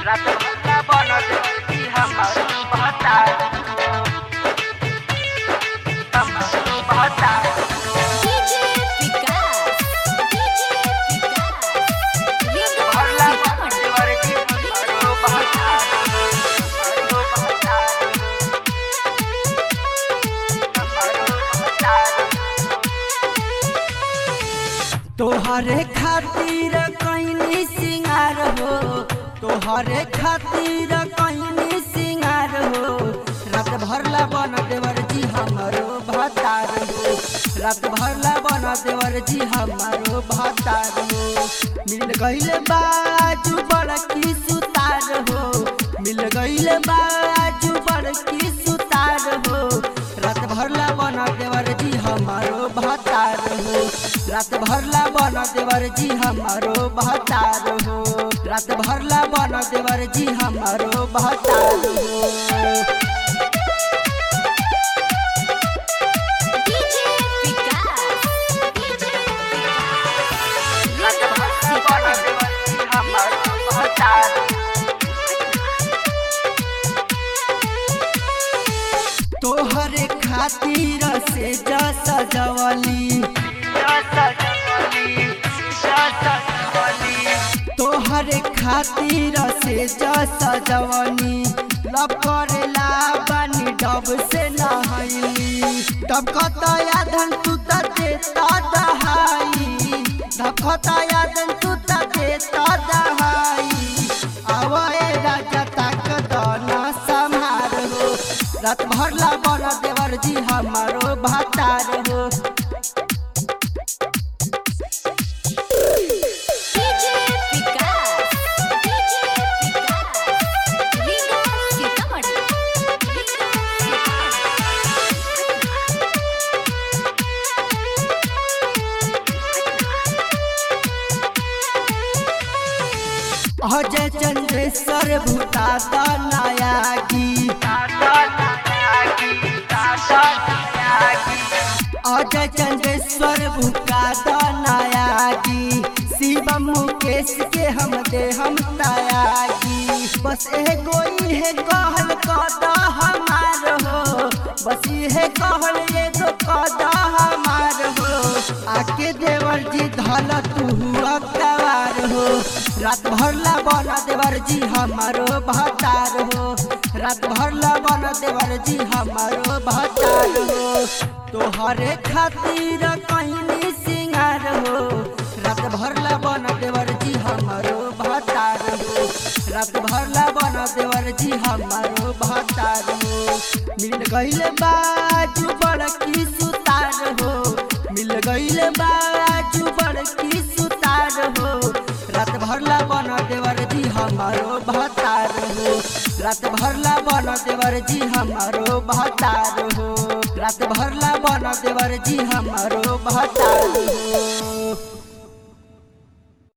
रात भर बनत की हमर बहता हमर बहता DJ विकास DJ विकास भरला सीतामढ़ी देवर की हमर बहता हमर बहता हमर बहता तोहरे खातिर कैनी सिंगार हो तोहरे खातिर कैनी सिंगार हो रात भरला बन देवर जी हमारो भतार हो रात भरला बन देवर जी हमारो भतार हो मिल गईल बाजू बड़की सुतार हो मिल गईल बाजू बड़की सुतार हो रात भरला बन देवर जी हमारो भतार हो रात भरला बन देवर जी हमारो भतार हो रात भरला बन देवर जी हमारो भतार हो DJ विकास DJ रात भर बनत देवर की हमर बहता तोहरे खातिर से जा सजवली तोहरे खातिर से जा सजवनी लब करेला बानी डब से नहैली डब कता यादन तू त देता दहाई डब कता यादन तू त देता दहाई आवाए राजा तक दाना संहार हो रात भरला बन देवर जी हमारो भातार हो DJ विकास DJ विकास विकास सीतामढ़ी अजय चंद्रेश्वर भूता नायागी अजय चंद्रेश्वर भूता नायागी शिव मुकेश के हम दे हम तायागी बस एगो है कहल कद हमार हो बस ये कहल एगो कद हमार हो आके देवर जी धल तू अकवार हो रात भरला बन देवर जी हमारो भतार हो रात भरला बन देवर जी हमारो भतार हो तोहरे खातिर कहनी सिंगार हो रात भरला बन देवर जी हमारो भतार हो रात भरला बन देवर जी हमारो भतार हो मिल गईल बाजू बड़की सुतार हो मिल गईल बाजू बड़की सुतार हो रात भरला बन देवर जी हमारो भतार हो रात भरला बन देवर जी हमारो भतार हो रात भरला बन देवर जी हमारो भतार हो